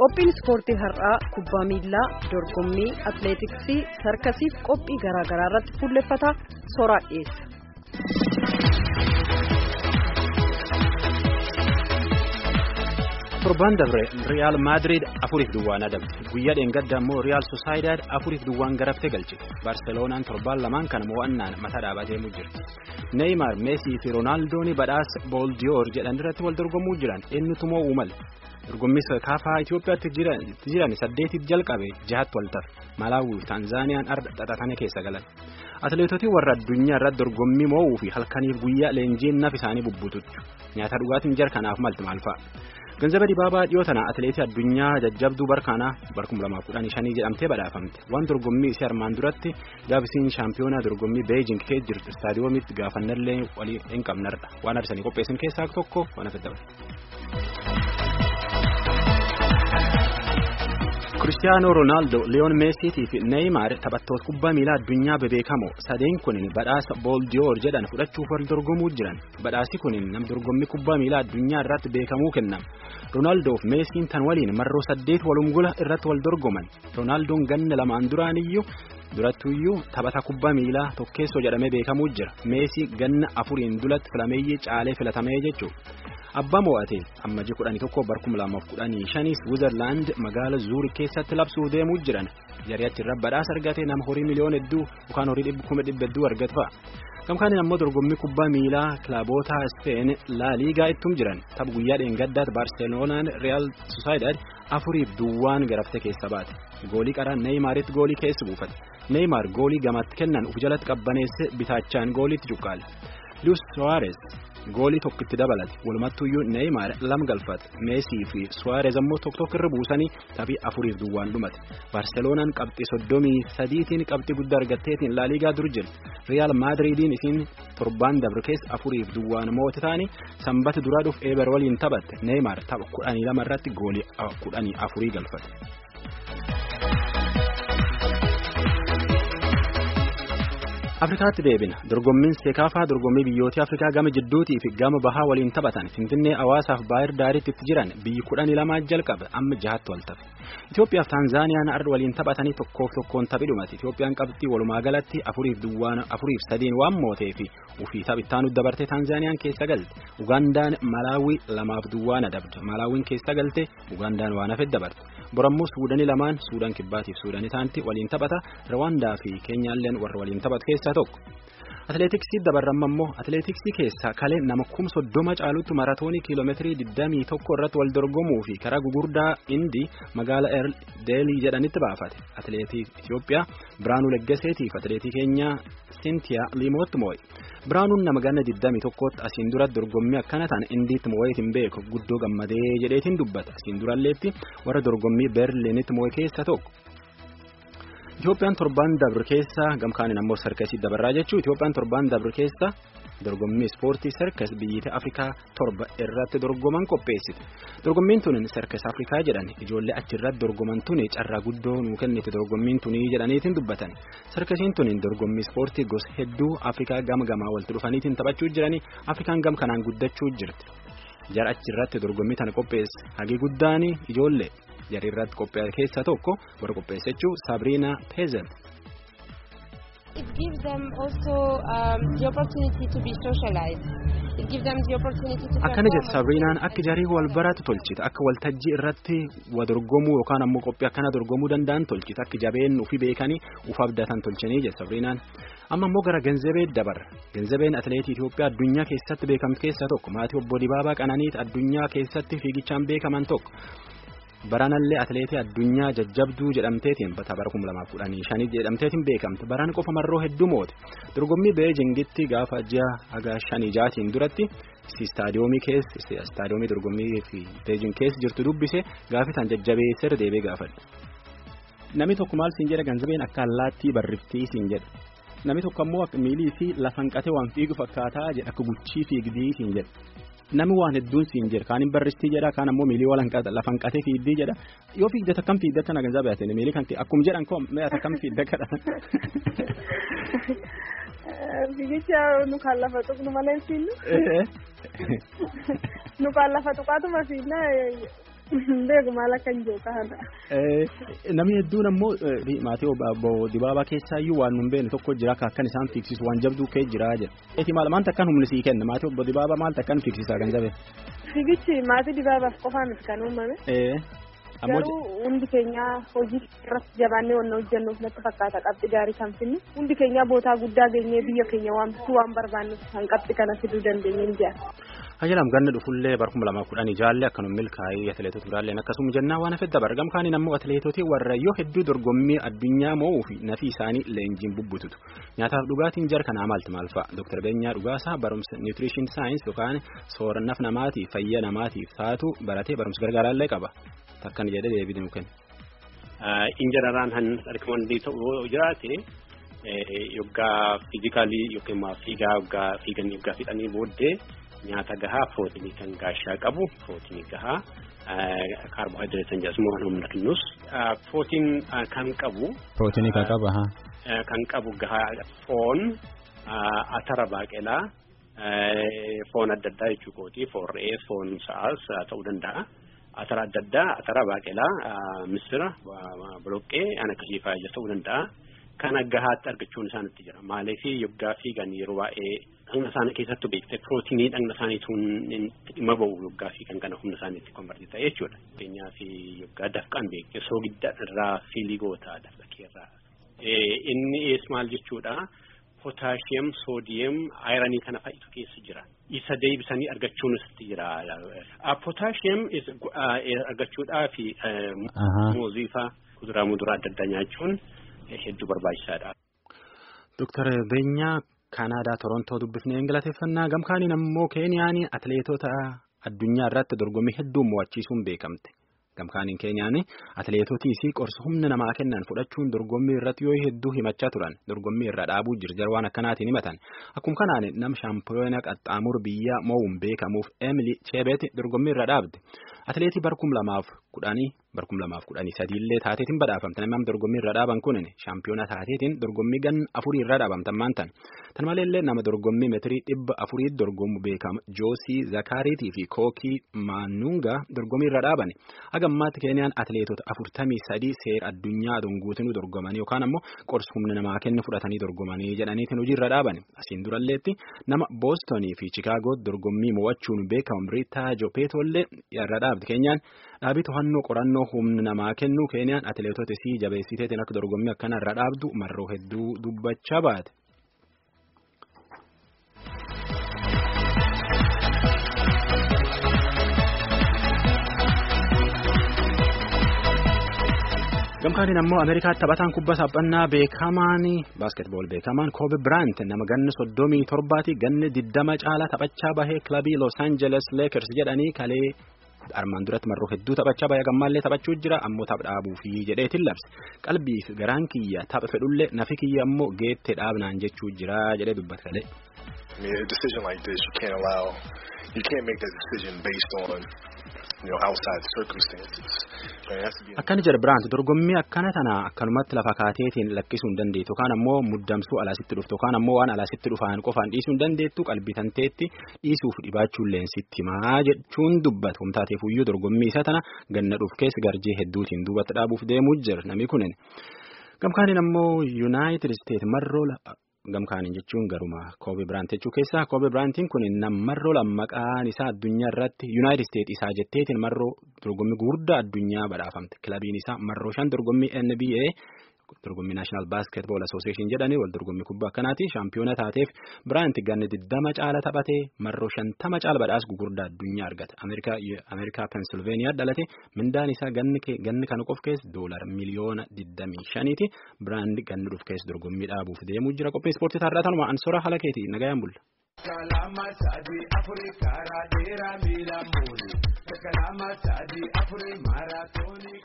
Qophiin ispoortii har'aa kubbaa miilaa, dorgommii, atileetiksii, sarkasiif qophii garaa garaa irratti fuulleffata soraa dhiyeessa. Torbaan dabre Riyaal Maadiriid afuriif duwwaan adabde. Guyyaa dheengadda immoo Riyaal Sosaayidaad afuriif duwwaan garaftee galchite. Baarseloonaan torbaan lamaan kana mo'annaan mataa dhaabatee jirti. Neeymaar, Meesii fi Roonaaldoo badhaasa Booldiyoor jedhan irratti wal dorgomuu jiran eenyutu mo'uu mala. Dorgommii kaafaa Itoophiyaatti jiran saddeetiif jalqabe jahatti wal tafe. Malaawii fi Taanzaaniyaan arda xaxatanii keessa galan. Atileetotii warra addunyaa irratti dorgommii mo'uu fi halkaniif guyyaa leenjiin naf isaanii bubbutuchu. Nyaata dhugaatiin jar kanaaf malti maal fa'a? Ganzaba Dibaabaa dhiyoo tana atileetii addunyaa jajjabduu barkaanaa bar 2015 jedhamtee badhaafamte. Waan dorgommii isii armaan duratti gaafisiin shaampiyoonaa dorgommii Beejing keessa jirtu istaadiyoomitti gaafannallee walii hin qabnarra. Waan arsanii qopheessan keessaa tokko waan hafe dabale. Kiristiyaanoo Roonaaldoo, Liyoon Meesiitii fi Neeymaar taphattoota kubbaa miilaa addunyaa bebeekamoo sadeen kunin badhaasa Booldiyoor jedhan fudhachuuf wal dorgomuu jiran. Badhaasi kunin nam dorgommii kubbaa miilaa addunyaa irratti beekamuu kennama. Roonaaldoo fi Meesiin tan waliin marroo saddeet walumgula irratti wal dorgoman. Roonaaldoon ganna lamaan duraaniyyuu durattuyyuu taphata kubbaa miilaa tokkeessoo jedhamee beekamuu jira. Meesii ganna afuriin dulatti filameeyyee caalee filatamee jechuudha. Abbaa mo'ate ammajii kudhanii tokko bar kuma lamaaf kudhanii shanis Wizarlaand magaala Zuuri keessatti labsuu deemuu jiran jarii achirra badhaasa argate nama horii miliyoona hedduu yookaan horii kuma dhibba hedduu argatu fa'a. Gamkaaniin ammoo dorgommii kubbaa miilaa kilaboota Speen laa liigaa ittum jiran tapha guyyaa dheengaddaatti Baarseloonaan Riyaal Sosaayidaad afuriif duwwaan garaftee keessa baate. Goolii qaraa Neeymaaritti goolii keessa buufate. Neeymaar goolii gamatti kennan uf jalatti qabbaneesse bitaachaan gooliitti cuqqaale. Luis Suarez goolii tokkitti dabalate walumattuyyuu Neeymaar lama galfate Meesii fi Suarez ammoo tokko tokko irra buusanii taphii afuriif duwwaan dhumate Baarseloonaan qabxii soddomii sadiitiin qabxii guddaa argatteetiin laaliigaa dur jirti Riyaal Maadiriidiin isiin torbaan dabre keessa afuriif duwwaan moote taanii sanbata duraa dhuuf eebar waliin taphatte Neeymaar tapha kudhanii lama irratti goolii kudhanii afurii galfate. Afrikaatti deebina dorgommiin seekaafaa dorgommii biyyoota Afrikaa gama jidduutii fi gama bahaa waliin taphatan Finfinnee hawaasaaf baay'ir daariitti itti jiran biyyi kudhanii lamaa jalqabe amma jahatti wal tafe. Itoophiyaaf Taanzaaniyaan arda waliin taphatanii tokkoof tokkoon taphi dhumate. Itoophiyaan qabxii walumaa galatti afuriif duwwaan afuriif sadiin waan mootee fi ufii taphittaanu dabartee Taanzaaniyaan keessa galte. Ugandaan Malaawii lamaaf duwwaan adabde. Malaawiin keessa galte Ugandaan waan hafe dabarte. Borammoo Suudanii lamaan Suudaan kibbaatiif Suudanii taanti waliin taphata. Rwaandaa fi Keenyaalleen warra waliin taphatu keessaa tokko. Atileetiksii dabarramma immoo atileetiksii keessaa kalee nama kum soddoma caalutti maratoonii kiiloomeetirii 21 irratti wal dorgomuu fi karaa gugurdaa Indii magaala Deelii jedhanitti baafate. Atileetii Itoophiyaa Biraanuu Leggaseetii fi atileetii keenyaa Sintiyaa Liimootti moo'e. Biraanuun nama ganna 21tti asiin dura dorgommii akkana ta'an Indiitti moo'eetiin beeku guddoo gammadee jedheetiin dubbata. Asiin duralleetti warra dorgommii Berliinitti moo'e keessa tokko. Itoophiyaan torbaan dabre keessa gamkaaniin ammoo sarkasii dabarraa jechuun Itoophiyaan torbaan dabre keessa dorgommii ispoortii sarkas biyyoota Afrikaa torba irratti dorgoman qopheessite. Dorgommiin tuni sarkas Afrikaa jedhan ijoollee achirratti dorgoman tuni carraa guddoo nuu kennite dorgommiin tuni jedhaniitiin dubbatan. Sarkasiin tuni dorgommii ispoortii gosa hedduu Afrikaa gama gamaa walitti dhufaniitiin taphachuu jiranii Afrikaan gam kanaan guddachuu jirti. Jara achirratti dorgommii tana qopheesse hagi guddaan ijoollee. Jarri irratti qophaa'e keessaa tokko warra qopheesse jechuun Sabrina Pezel. It gives them also um, the opportunity to be socialized. It gives them the opportunity to Akkana jette Sabrinaan akka jarii wal baratu tolchite akka waltajjii irratti wa dorgomuu yookaan ammoo qophii akkana dorgomuu danda'an tolchite akka jabeen ufi beekanii uf abdatan tolchanii jette Sabrinaan. Amma immoo gara Genzabee dabarra. Genzabeen atileetii Itoophiyaa addunyaa keessatti beekamtu keessaa tokko maatii obbo Dibaabaa Qananiit addunyaa keessatti fiigichaan beekaman tokko. Baranallee atileetii addunyaa jajjabduu jedhamteetiin bara kuma lamaaf kudhanii shanii jedhamteetiin beekamte baran qofa marroo hedduu moote dorgommii beejingitti gaafa ji'a haga shanii jaatiin duratti istaadiyoomii keessa istaadiyoomii dorgommii fi beejing keessa jirtu dubbise gaafitaan jajjabeessee deebee gaafadhe. Namni tokko maal siin jedha ganzabeen akka allaattii barriftii siin jedha. Namni tokko ammoo miilii fi lafan qatee waan fiigu fakkaataa jedha akka guchii fiigdii siin jedha. Namni waan hedduun siin jedha kaan hin barristii jedha kaan ammoo miilii lafan qatee fiigdii jedha yoo fiigdata akkam fiigdata na ganzaa baatee miilii kan akkuma jedhan koo meeshaa akkam fiigda kadha. Fiigicha nu kan lafa tuqnu malee fiinnu. Nu kan lafa tuqaatuma fiinna Beeku maal akka hin jiru kana. Namni hedduun ammoo maatii obbo Dibaabaa keessaa iyyuu waan nun beekne tokko jira akka akkan isaan fiigsisu waan jabduu kee jira jedha. Eti maal maanta akkan humni sii kenna maatii obbo Dibaabaa maaltu akkan fiigsisaa kan jabe? Fiigichi maatii Dibaabaaf qofaan kan uumame. Garuu hundi keenya hojii irratti jabaannee waan hojjennuuf natti fakkaata qabxii gaarii kan finnu hundi keenya bootaa guddaa geenyee biyya keenya waamsisuu waan barbaannuuf kan qabxii kana fiduu dandeenye ni jira. Hajilaam ganna dhufullee bara kuma lamaaf kudhanii jaalle akkanuma milkaa'ee atileetota biraalleen akkasuma jennaa waan hafedda bargam kaaniin ammoo atileetotii warra yoo hedduu dorgommii addunyaa mo'uu fi nafi isaanii leenjiin bubbututu nyaataaf dhugaatiin jara kanaa maalti maal fa'a Dr. Beenyaa Dhugaasaa barumsa Nutrition Science yookaan soorannaf namaatiif fayya namaatiif taatu baratee barumsa gargaaraallee qaba takkan jedhee deebii nu kenna. Injararaan han argaman ta'uu jiraate yoggaa fiizikaalii yookiin fiigaa yoggaa fiiganii yoggaa fixanii booddee nyaata gahaa pirootinii kan gaashaa qabu pirootinii gahaa kaarboohayidireetiin jedhamu humna kennus pirootiin kan qabu. Pirootinii kan qabu haa. Kan qabu gahaa foon atara baaqelaa foon adda addaa jechuu kooti foon re'ee foon sa'aas ta'uu danda'a. Atara adda addaa atara baaqelaa misira boloqqee an akkasii fa'aa ta'uu danda'a. Kana gahaatti argachuun isaanitti jira maaliif yoggaa fiigan yeroo baay'ee dhagna isaanii keessattuu beekte pirootinii dhagna isaaniituun dhimma ba'u yoggaa fiigan kana humna isaaniitti konvertii ta'e jechuudha. Fakkeenyaaf yoggaa dafqaan beekte soogidda irraa fiilii goota dafqa keerraa. Inni ees maal jechuudha pootaashiyam soodiyam ayiranii kana fa'itu keessa jira. Isa deebisanii argachuunis jira. Pootaashiyam argachuudhaaf muuzii fa'aa kuduraa muduraa adda addaa nyaachuun. hedduu barbaachisaadha. Dooktar Beenyaa Kanaadaa Torontoo dubbifnee galateeffannaa gamkaaniin ammoo Keeniyaan atileetota addunyaa irratti dorgommii hedduu mo'achiisuun beekamte. Gamkaaniin Keeniyaan atileetotii fi qorsa humna namaa kennan fudhachuun dorgommii irratti yoo hedduu himachaa turan dorgommii irra dhaabuu jirjar waan akkanaatiin himatan. Akkuma kanaan nam shaampiyoona qaxxaamur biyya mo'uun beekamuuf Emily Chebeet dorgommii irra dhaabde. Atileetii barkum lamaaf kudhanii barkum lamaaf kudhanii sadiillee taateetiin badhaafamte namni dorgommii irra dhaaban kun shaampiyoona taateetiin dorgommii gan afurii irra dhaabamtan maantan. Tan maleellee nama dorgommii meetirii dhibba afurii dorgomu beekama Joosii Zakaariitii fi Kookii Maanungaa dorgommii irra dhaaban. Hagammaatti Keeniyaan atileetota afurtamii sadii seera addunyaa donguutinuu dorgomanii yookaan ammoo qorsa humna namaa kennu fudhatanii dorgomanii jedhaniitiin hojii irra dhaaban. Asiin duralleetti nama Boostonii fi Chicaagoo dorgommii mo'achuun beekamu Riitaa Jopeetollee irra dhaabde Keeniyaan dhaabii to'annoo qorannoo humna namaa kennu Keeniyaan atileetota isii jabeessiteetiin akka dorgommii akkana irra dhaabdu marroo hedduu dubbachaa baate. gamkaaniin ammoo ameerikaatti taphataan kubbaa saphannaa beekamaan baaskeetbool beekamaan koobe biraant nama ganna soddomii torbaati ganna diddama caalaa taphachaa bahee kilabii los aangeles leekers jedhanii kalee armaan duratti marroo hedduu taphachaa bahee gammaallee taphachuu jira ammoo tapha dhaabuufi jedheetiin labse qalbiif garaan kiyya tapha fedhullee nafi kiyya ammoo geette dhaabnaan jechuu jira jedhee dubbata kalee. I mean, a decision like this, you can't allow, you can't make that decision based on, you know, outside circumstances. Akkana jedha Biraant dorgommii akkana tana akkanumatti lafa kaateetiin lakkisuu hin dandeettu yookaan ammoo muddamsuu alaasitti dhuftu yookaan ammoo waan alaasitti dhufaan qofaan dhiisuu hin dandeettu qalbitanteetti dhiisuuf dhibaachuun leensitti himaa jechuun dubbata humtaateef iyyuu dorgommii isa tana ganna dhuuf keessa garjee hedduutiin duubatti dhaabuuf deemuu jira namni kunin. Gamkaaniin ammoo Yuunaayitid Isteet marroo gamkaaniin jechuun garuma koobe biraant jechuu keessaa koobe biraantiin kun marroo lammaqaan isaa addunyaa irratti yuunaayitid isteet isaa jetteetiin marroo dorgommii gurguddaa addunyaa badhaafamte kilabiin isaa marroo shan dorgommii NBA dorgommii naashinaal baaskeetbool asooseeshin jedhanii wal dorgommii kubbaa akkanaati shaampiyoona taateef biraanti ganni diddama caala taphatee marroo shantama caala badhaasa gurguddaa addunyaa argate ameerikaa pensilveeniyaa dhalate mindaan isaa ganni kana qof keessa doolar miliyoona diddamii shaniiti biraandi ganni dhuf keessa dorgommii dhaabuuf deemuu jira qophii ispoortii taarraa tanuma ansora haala keeti nagayaan bulla. Kalama sadii afurii karaa dheeraa miila muuri. Kalama sadii afurii maaraatoonii.